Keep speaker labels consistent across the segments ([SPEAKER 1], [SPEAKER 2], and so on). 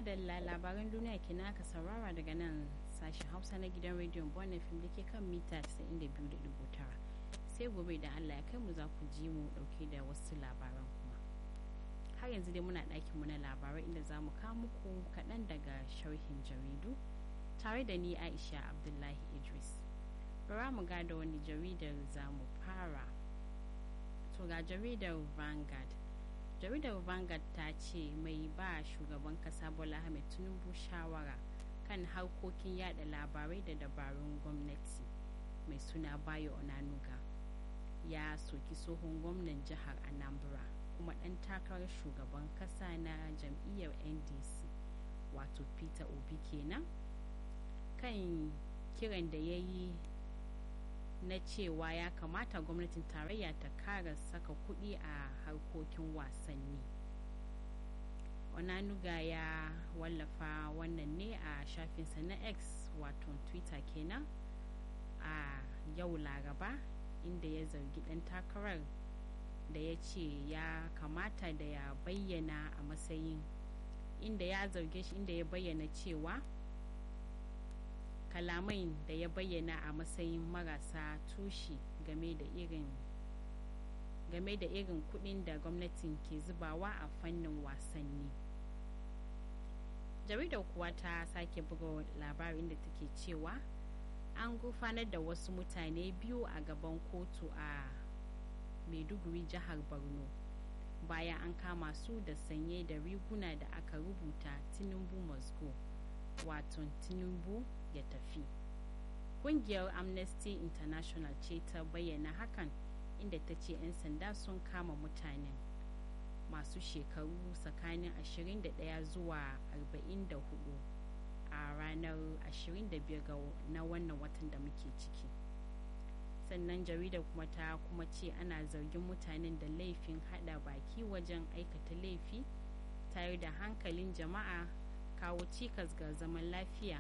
[SPEAKER 1] madalla labaran duniya kenan aka saurara daga nan sashen hausa na gidan rediyon bonnet fim da ke kan mita 92.9 sai gobe da allah ya kai mu za ku ji mu dauke da wasu labaran kuma har yanzu dai muna ɗakin mu na labarai inda za mu kawo muku kaɗan daga sharhin jaridu tare da ni aisha abdullahi idris bara mu ga da wani jaridar za mu fara to ga jaridar vanguard jaridar vanguard ta ce mai ba shugaban kasa bola ahmed tinubu shawara kan harkokin yada labarai da dabarun gwamnati mai suna bayo onanuga ya soki tsohon gwamnan jihar anambra kuma ɗan takarar shugaban kasa na jam'iyyar ndc wato peter obi kenan kan kiran da ya yi na cewa ya kamata gwamnatin tarayya ta kara saka kuɗi a harkokin wasanni onanuga ya wallafa wannan ne a shafinsa na x wato twitter kenan a yau laraba inda ya zargi ɗan takarar da ya ce ya kamata da ya bayyana a matsayin inda ya zarge shi inda ya bayyana cewa kalamai da ya bayyana a matsayin marasa tushe game da irin game da irin kudin da gwamnatin ke zubawa a fannin wasanni jaridar kuwa ta sake buga labarin da take cewa an gurfanar da wasu mutane biyu a gaban kotu a maiduguri jihar borno bayan an kama su da sanye da riguna da aka rubuta tinubu moscow wato tinubu ya tafi kungiyar amnesty international ce ta bayyana hakan inda ta ce 'yan sanda sun kama mutanen masu shekaru tsakanin 21 zuwa 44 a ranar 25 na wannan watan da muke ciki sannan jaridar kuma ta kuma ce ana zargin mutanen da laifin hada baki wajen aikata laifi tare da hankalin jama'a kawo cikas ga zaman lafiya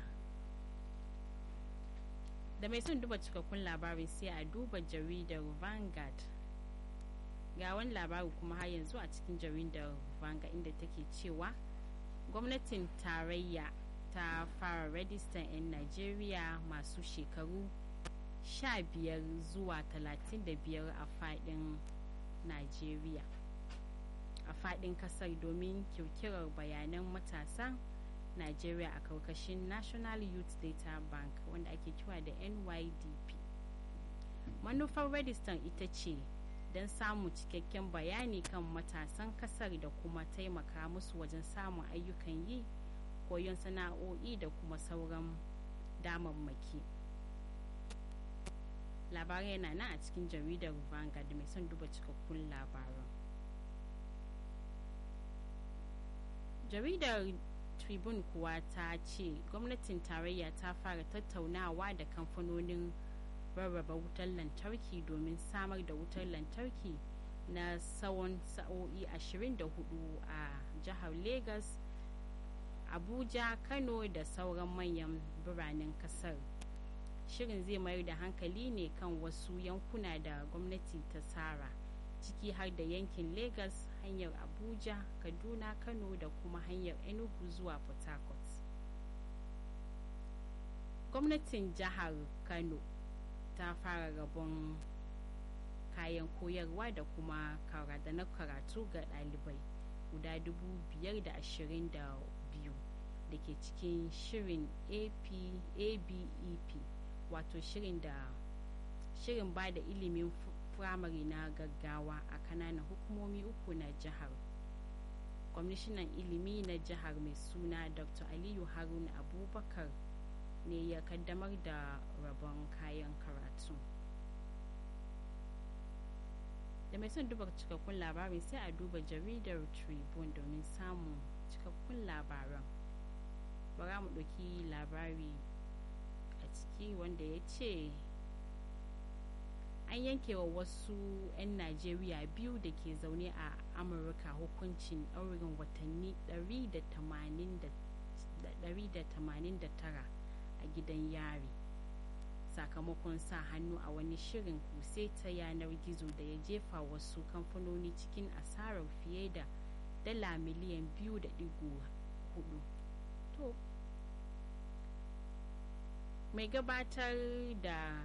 [SPEAKER 1] da mai son duba cikakkun labarin sai a duba jaridar vanguard ga wani labari kuma har yanzu a cikin jaridar vanguard inda take cewa gwamnatin tarayya ta fara rajistan 'yan najeriya masu shekaru 15 zuwa 35 a fadin najeriya a fadin kasar domin kirkirar bayanan matasan Nigeria a karkashin National Youth Data Bank wanda ake kira da NYDP. Manufar Rediston ita ce don samun cikakken bayani kan matasan kasar da kuma taimaka musu wajen samun ayyukan yi, koyon sana'o'i da kuma sauran damammaki. Labarai yana nan a cikin jaridar Vanguard mai son duba cikakkun labaran. Jaridar tribune kuwa ta ce gwamnatin tarayya ta fara tattaunawa da kamfanonin rarraba wutar lantarki domin samar da wutar lantarki na tsawon sa'o'i 24 a jihar lagos abuja kano da sauran manyan biranen kasar shirin zai mayar da hankali ne kan wasu yankuna da gwamnati ta tsara ciki har da yankin lagos hanyar abuja kaduna kano da kuma hanyar enugu zuwa port harcourt gwamnatin jihar kano ta fara rabon kayan koyarwa da kuma da na karatu ga ɗalibai guda 522 da ke cikin shirin abep wato shirin da shirin ba da ilimin firamare na gaggawa a kananan hukumomi uku na jihar kwamishinan ilimi na jihar mai suna dr aliyu harun abubakar ne ya kaddamar da rabon kayan karatu da mai son duba cikakkun labarin sai a duba jaridar tribune domin samun cikakkun labaran bara mu ɗauki labari a ciki wanda ya ce an yanke wa wasu 'yan najeriya biyu da ke zaune a amurka hukuncin ɗaurin watanni 189 a gidan yari sakamakon sa hannu a wani shirin kuse ta yanar gizo da ya jefa wasu kamfanoni cikin asarar fiye da dala miliyan 2.4 to mai gabatar da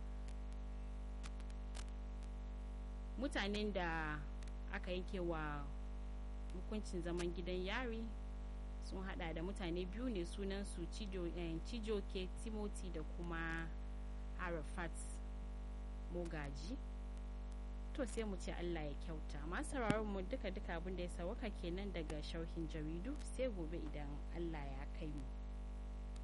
[SPEAKER 1] mutanen da aka yanke wa hukuncin zaman gidan yari sun hada da mutane biyu ne sunansu cijoke timothy da kuma arafat mogaji to sai mu ce allah ya kyauta masu mu duka duka abinda ya sawaka kenan daga sharhin jaridu sai gobe idan allah ya kai mu